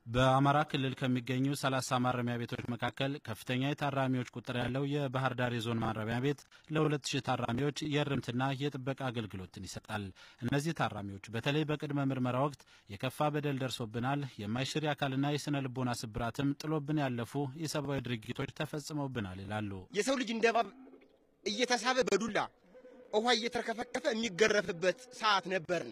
በአማራ ክልል ከሚገኙ 30 ማረሚያ ቤቶች መካከል ከፍተኛ የታራሚዎች ቁጥር ያለው የባህር ዳር የዞን ማረሚያ ቤት ለ2000 ታራሚዎች የእርምትና የጥበቃ አገልግሎትን ይሰጣል። እነዚህ ታራሚዎች በተለይ በቅድመ ምርመራ ወቅት የከፋ በደል ደርሶብናል፣ የማይሽር የአካልና የስነ ልቦና ስብራትም ጥሎብን ያለፉ የሰብአዊ ድርጊቶች ተፈጽመውብናል ይላሉ። የሰው ልጅ እንደ እባብ እየተሳበ በዱላ ውሃ እየተርከፈከፈ የሚገረፍበት ሰዓት ነበርን።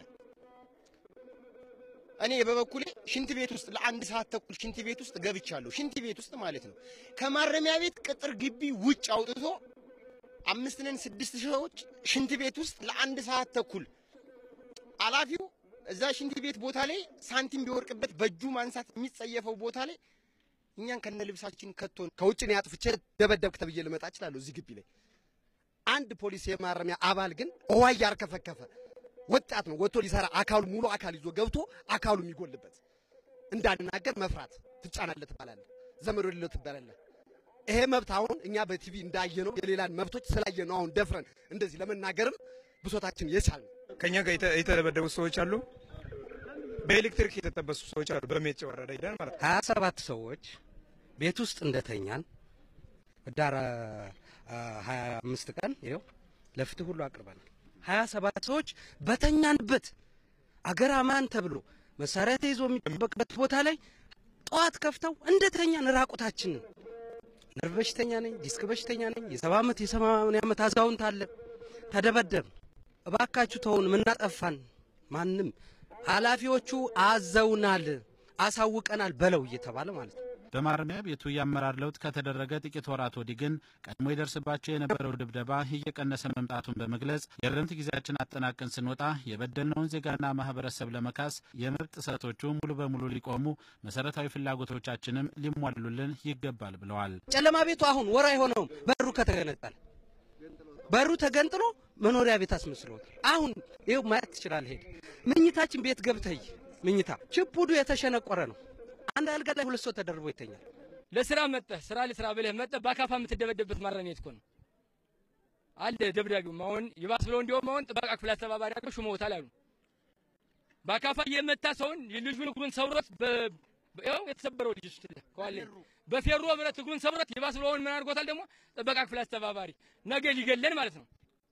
እኔ በበኩሌ ሽንት ቤት ውስጥ ለአንድ ሰዓት ተኩል ሽንት ቤት ውስጥ ገብቻለሁ። ሽንት ቤት ውስጥ ማለት ነው። ከማረሚያ ቤት ቅጥር ግቢ ውጭ አውጥቶ አምስት ነን ስድስት ሰዎች ሽንት ቤት ውስጥ ለአንድ ሰዓት ተኩል አላፊው እዛ ሽንት ቤት ቦታ ላይ ሳንቲም ቢወርቅበት በእጁ ማንሳት የሚጸየፈው ቦታ ላይ እኛን ከነ ልብሳችን ከቶን ከውጭ ነው አጥፍቼ ደበደብክ ተብዬ ልመጣ እችላለሁ። እዚህ ግቢ ላይ አንድ ፖሊስ የማረሚያ አባል ግን ውሃ እያርከፈከፈ ወጣት ነው ወጥቶ ሊሰራ አካሉ ሙሉ አካል ይዞ ገብቶ አካሉ የሚጎልበት እንዳንናገር መፍራት ትጫናለህ ትባላለህ፣ ዘመድ ወደሌለው ትባላለህ። ይሄ መብት አሁን እኛ በቲቪ እንዳየነው የሌላን መብቶች ስላየነው አሁን ደፍረን እንደዚህ ለመናገርም ብሶታችን የቻልን ከኛ ጋር የተደበደቡ ሰዎች አሉ። በኤሌክትሪክ የተጠበሱ ሰዎች አሉ። በሜጭ ወረዳ ሂደን ማለት ነው። ሀያ ሰባት ሰዎች ቤት ውስጥ እንደተኛን ህዳር ሀያ አምስት ቀን ይኸው ለፍትህ ሁሉ አቅርበናል። ሀያ ሰባት ሰዎች በተኛንበት አገር አማን ተብሎ መሳሪያ ተይዞ የሚጠበቅበት ቦታ ላይ ጠዋት ከፍተው እንደተኛን ራቁታችንን ነርቭ በሽተኛ ነኝ፣ ዲስክ በሽተኛ ነኝ፣ የሰባ ዓመት የሰማንያ ዓመት አዛውንት አለ። ተደበደብ። እባካችሁ ተውን፣ ምናጠፋን ማንም ኃላፊዎቹ አዘውናል፣ አሳውቀናል በለው እየተባለ ማለት ነው። በማረሚያ ቤቱ የአመራር ለውጥ ከተደረገ ጥቂት ወራት ወዲህ ግን ቀድሞ ይደርስባቸው የነበረው ድብደባ እየቀነሰ መምጣቱን በመግለጽ የእርምት ጊዜያችን አጠናቀን ስንወጣ የበደልነውን ዜጋና ማህበረሰብ ለመካስ የመብት ጥሰቶቹ ሙሉ በሙሉ ሊቆሙ፣ መሰረታዊ ፍላጎቶቻችንም ሊሟሉልን ይገባል ብለዋል። ጨለማ ቤቱ አሁን ወር አይሆነውም በሩ ከተገነጠለ በሩ ተገንጥሎ መኖሪያ ቤት አስመስሎት አሁን ይኸው ማየት ትችላለህ። ሄድ ምኝታችን ቤት ገብተህ ምኝታ ችፑዱ የተሸነቆረ ነው። አንድ አልጋ ላይ ሁለት ሰው ተደርቦ ይተኛል። ለስራ መጠህ ስራ ለስራ ብለህ መጠህ በአካፋ የምትደበደብበት ማረሚያ ቤት እኮ ነው አለ ደብዳቤውም። አሁን ይባስ ብለው እንዲሁም አሁን ጥበቃ ክፍል አስተባባሪ አድርገው ሹመውታል አሉ። በአካፋ የመታ ሰውን ልጁን እግሩን ሰብሮት ያው የተሰበረው ልጅ እሱ ከዋለ በፌሮ ብረት እግሩን ሰብሮት ይባስ ብለው ምን አድርጎታል ደግሞ ጥበቃ ክፍል አስተባባሪ ነገ ሊገለን ማለት ነው።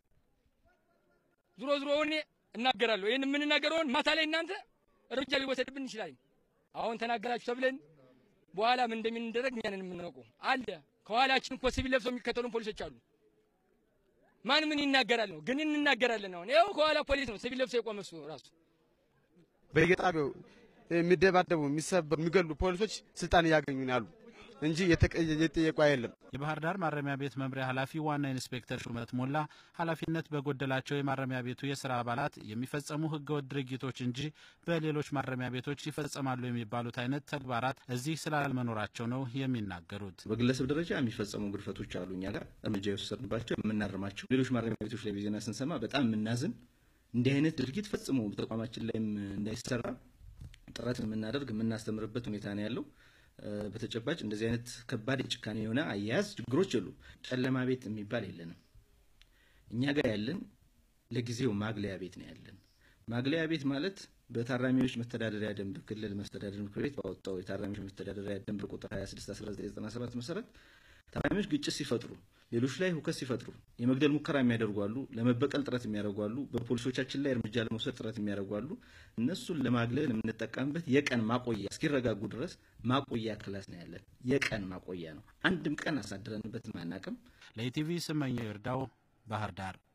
ዙሮ ዙሮ እኔ እናገራለሁ። ይህን የምንናገረውን ማታ ላይ እናንተ እርምጃ ሊወሰድብን ይችላል። አሁን ተናገራችሁ ተብለን በኋላ ምን እንደሚደረግ እኛንን የምናውቀው አለ። ከኋላችን እኮ ሲቪል ለብሰው የሚከተሉን ፖሊሶች አሉ። ማን ምን ይናገራል ነው ግን እንናገራለን። አሁን ይኸው ከኋላ ፖሊስ ነው ሲቪል ለብሰው የቆመ እሱ ራሱ በየጣቢያው የሚደባደቡ የሚሰበሩ የሚገሉ ፖሊሶች ስልጣን እያገኙ ነው ያሉ እንጂ የጠየቁ አይደለም። የባህር ዳር ማረሚያ ቤት መምሪያ ኃላፊ ዋና ኢንስፔክተር ሹመት ሞላ ኃላፊነት በጎደላቸው የማረሚያ ቤቱ የስራ አባላት የሚፈጸሙ ህገወጥ ድርጊቶች እንጂ በሌሎች ማረሚያ ቤቶች ይፈጸማሉ የሚባሉት አይነት ተግባራት እዚህ ስላልመኖራቸው ነው የሚናገሩት። በግለሰብ ደረጃ የሚፈጸሙ ግድፈቶች አሉ። እኛ ጋር እርምጃ የወሰድንባቸው የምናርማቸው። ሌሎች ማረሚያ ቤቶች ላይ ዜና ስንሰማ በጣም የምናዝን እንዲህ አይነት ድርጊት ፈጽሞ ተቋማችን ላይም እንዳይሰራ ጥረት የምናደርግ የምናስተምርበት ሁኔታ ነው ያለው። በተጨባጭ እንደዚህ አይነት ከባድ የጭካኔ የሆነ አያያዝ ችግሮች የሉ። ጨለማ ቤት የሚባል የለንም። እኛ ጋር ያለን ለጊዜው ማግለያ ቤት ነው ያለን። ማግለያ ቤት ማለት በታራሚዎች መተዳደሪያ ደንብ ክልል መስተዳደር ምክር ቤት ባወጣው የታራሚዎች መተዳደሪያ ደንብ ቁጥር 26 1997 መሰረት ታራሚዎች ግጭት ሲፈጥሩ፣ ሌሎች ላይ ሁከት ሲፈጥሩ፣ የመግደል ሙከራ የሚያደርጉ አሉ፣ ለመበቀል ጥረት የሚያደርጉ አሉ፣ በፖሊሶቻችን ላይ እርምጃ ለመውሰድ ጥረት የሚያደርጉ አሉ። እነሱን ለማግለል የምንጠቀምበት የቀን ማቆያ እስኪረጋጉ ድረስ ማቆያ ክላስ ነው ያለን። የቀን ማቆያ ነው። አንድም ቀን አሳድረንበትም አናቅም። ለኢቲቪ ስመኘው ይርዳው ባህር ዳር